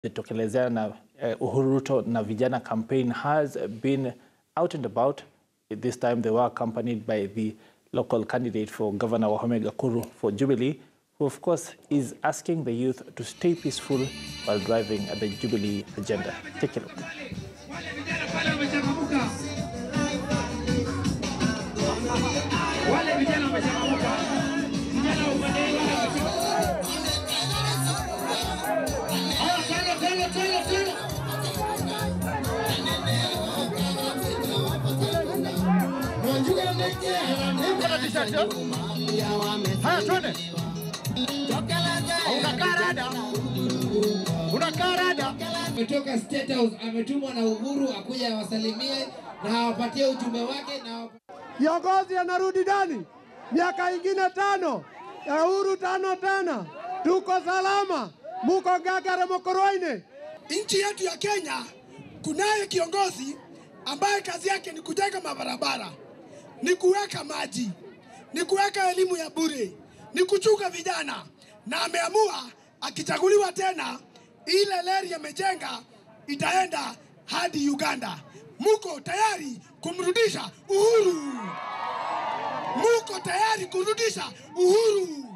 litokelezea na uh, Uhuru Ruto na vijana campaign has been out and about. This time they were accompanied by the local candidate for Governor Wahome Gakuru for Jubilee, who of course is asking the youth to stay peaceful while driving the Jubilee agenda. Take a look. Wale vijana wamechangamka. Vijana upande Haya, tena tena tena tena. Kuna t-shirt yo? Haya, twende. Unakaa rada. Unakaa rada. ametoka State House, ametumwa na Uhuru akuja awasalimie na awapatie ujumbe wake na awa- Kiongozi anarudi ndani, miaka ingine tano ya Uhuru tano tena, tuko salama, muko ngagare mokoroine. Nchi yetu ya Kenya kunaye kiongozi ambaye kazi yake ni kujenga mabarabara, ni kuweka maji, ni kuweka elimu ya bure, ni kuchunga vijana, na ameamua akichaguliwa tena, ile leri amejenga itaenda hadi Uganda. Muko tayari kumrudisha Uhuru? Muko tayari kurudisha Uhuru?